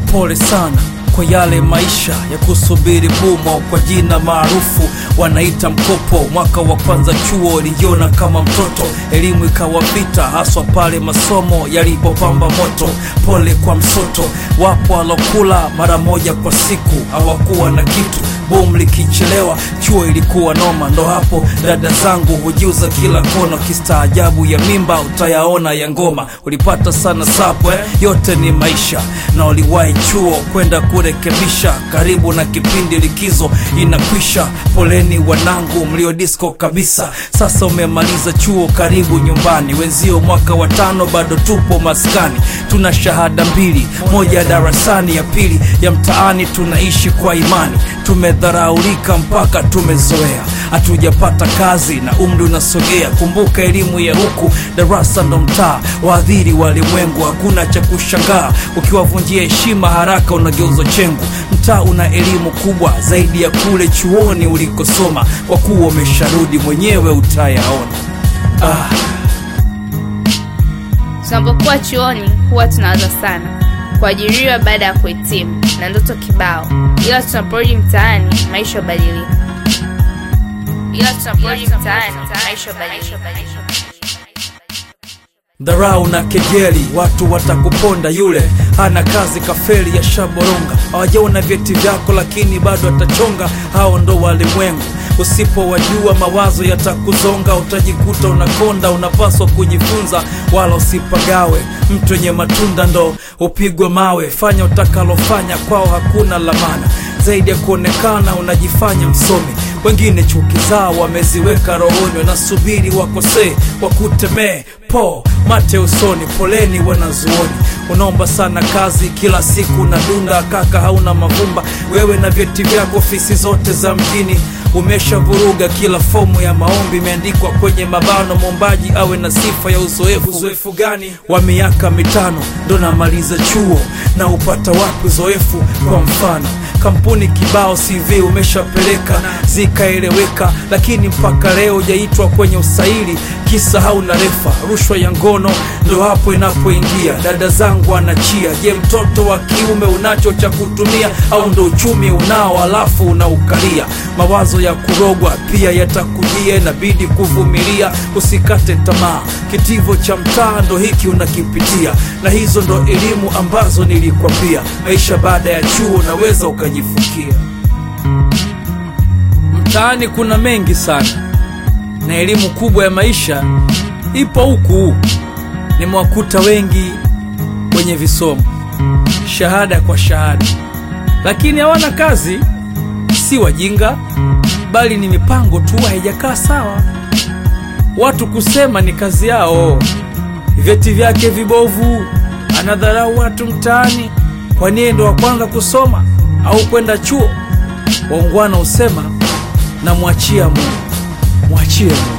pole sana kwa yale maisha ya kusubiri bumo kwa jina maarufu wanaita mkopo. Mwaka wa kwanza chuo niliona kama mtoto, elimu ikawa vita, haswa pale masomo yalipopamba moto. Pole kwa msoto, wapo walokula mara moja kwa siku, hawakuwa na kitu bom likichelewa chuo ilikuwa noma. Ndo hapo dada zangu hujiuza kila kona, kistaajabu ya mimba utayaona ya ngoma. Ulipata sana sapwe, yote ni maisha, na uliwahi chuo kwenda kurekebisha. Karibu na kipindi likizo inakwisha, poleni wanangu mlio disco kabisa. Sasa umemaliza chuo, karibu nyumbani. Wenzio mwaka wa tano bado tupo maskani, tuna shahada mbili, moja ya darasani, ya pili ya mtaani. Tunaishi kwa imani tumedharaulika mpaka tumezoea, hatujapata kazi na umri unasogea. Kumbuka elimu ya huku darasa ndo mtaa, waadhiri walimwengu, hakuna cha kushangaa. Ukiwavunjia heshima haraka unageuzwa chengu. Mtaa una elimu kubwa zaidi ya kule chuoni ulikosoma, kwa kuwa umesharudi mwenyewe utayaona. Ah, Tunapokuwa chuoni huwa tunawaza sana kuajiriwa baada ya kuhitimu na ndoto kibao, ila tunaporudi mtaani maisha hubadilika. Ila tunaporudi mtaani maisha hubadilika. dharau na kejeli, watu watakuponda. Yule hana kazi kafeli ya shaboronga, hawajaona vyeti vyako lakini bado atachonga. Hao ndo walimwengu, usipowajua mawazo yatakuzonga, utajikuta unakonda. Unapaswa kujifunza wala usipagawe. Mtu wenye matunda ndo upigwe mawe. Fanya utakalofanya, kwao hakuna lamana zaidi ya kuonekana unajifanya msomi. Wengine chuki zao wameziweka rohoni, wanasubiri wakosee wakutemee po mate usoni. Poleni wanazuoni, unaomba sana kazi kila siku na dunda kaka, hauna mavumba wewe na vyeti vyako, ofisi zote za mjini umeshavuruga. Kila fomu ya maombi imeandikwa kwenye mabano, mwombaji awe na sifa ya uzoefu. Uzoefu gani wa miaka mitano ndo namaliza chuo na upata wapi uzoefu? Kwa mfano kampuni kibao CV umeshapeleka zikaeleweka, lakini mpaka leo hujaitwa kwenye usaili, kisa hauna refa. Rushwa ya ngono ndo hapo inapoingia. Dada zangu anachia, je, mtoto wa kiume unacho cha kutumia au ndo uchumi unao alafu unaukalia? Mawazo ya kurogwa pia yatakujia, inabidi kuvumilia, usikate tamaa. Kitivo cha mtaa ndo hiki unakipitia, na hizo ndo elimu ambazo nilikwambia. Maisha baada ya chuo unaweza ukajifukia. Mtaani kuna mengi sana, na elimu kubwa ya maisha ipo huku. Nimewakuta wengi wenye visomo shahada kwa shahada, lakini hawana kazi. Si wajinga, bali ni mipango tu haijakaa sawa. Watu kusema ni kazi yao, vyeti vyake vibovu, anadharau watu mtaani. Kwa nini ndo wa kwanza kusoma au kwenda chuo? Waungwana husema na mwachia Mungu, mwachie Mungu.